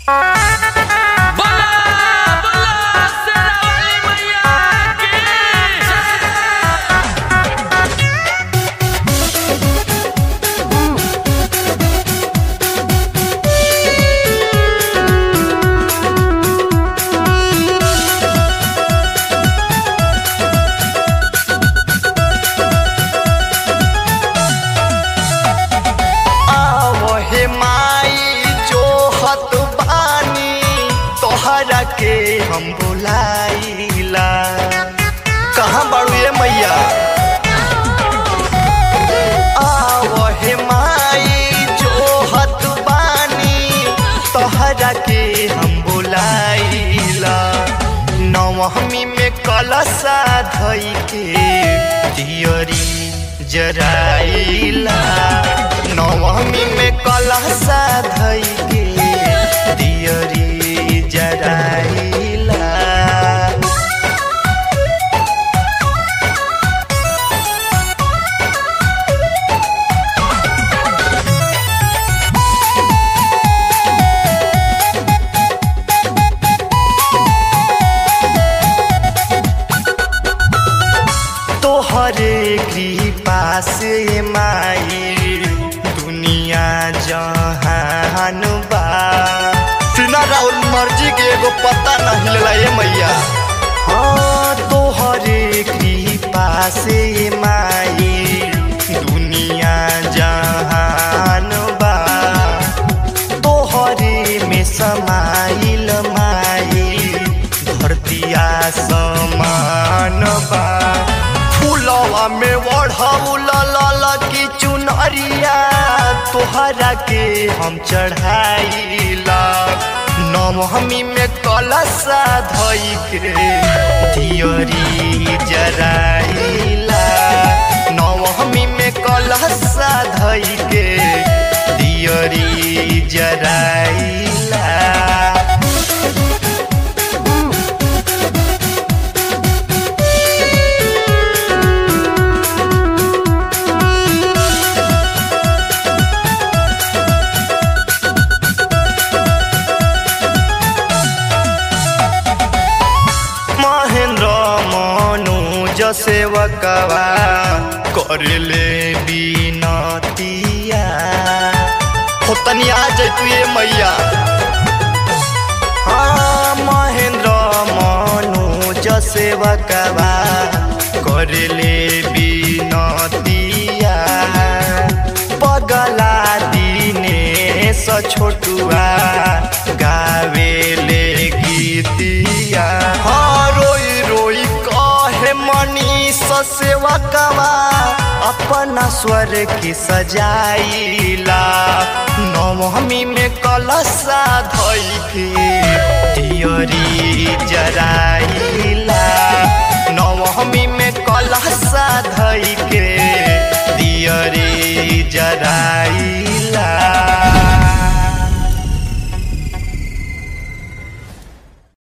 तोहरा के हम बुलाइला कहाँ बाड़ू ये मैया आवहे माई जो हत बानी तोहरा के हम बुलाइला नवमी में कलशा धई के दियरी जराइला नवमी में कलशा धई के दियरी जराइला तोहरे कृपा से माई दुनिया जहान बा सुना राहुल मर्जी के एगो पता नहीं लेला ये मैया हाँ तोहरे कृपा से माई दुनिया जहान बा तोहरे में समाइल माई धरतिया समान बा फूलवा में बढ़ौल लल की चुनरिया तोहरा के हम चढ़ाइला नवमी में कलशा धई के दियरी जराइला नवमी में कलशा धई के दियरी जराइला महेंद्र मनोज सेवकवा करले बिनतिया हो तनी आ जैतू ये मैया हाँ महेंद्र मनोज सेवकवा करले बिनतिया पगला दिने स छोटुआ गावेले गीतिया हाँ रोई रोई कहे मनीष सेवकवा अपना स्वर की सजाइला नवमी में कलशा धई के दियरी जराइला नवमी में कलशा धई के दियरी जरा